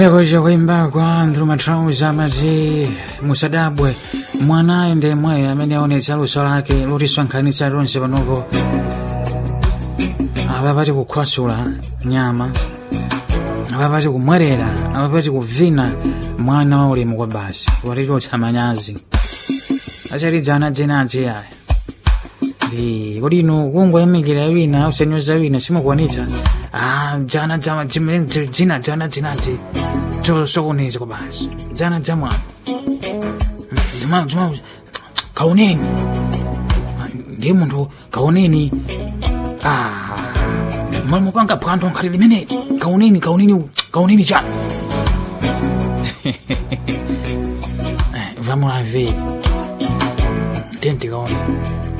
Kuja kuimba kwa Andrew Matrauza amati musadabwe mwanayo ndi mweyo amene aonetsa luso lake lotisonkhanitsa lonse panopo apa pati kukhwasula nyama apa pati kumwerera apa pati kuvina mwana wa ulemu kwa basi watichotsa manyazi achatidzana jenaje aya ndi kodi inu kungoyamikira wina usanyoza wina simukuonetsa ah jana jama jimene jina jana jinaje tosokoneza kwa basi jana jamwa jama jama kaoneni ndiye munthu kaoneni ah mali mupanga phwando nkhati limeneli kaoneni kaoneni kaoneni chanu vamos lá ver tente kaoneni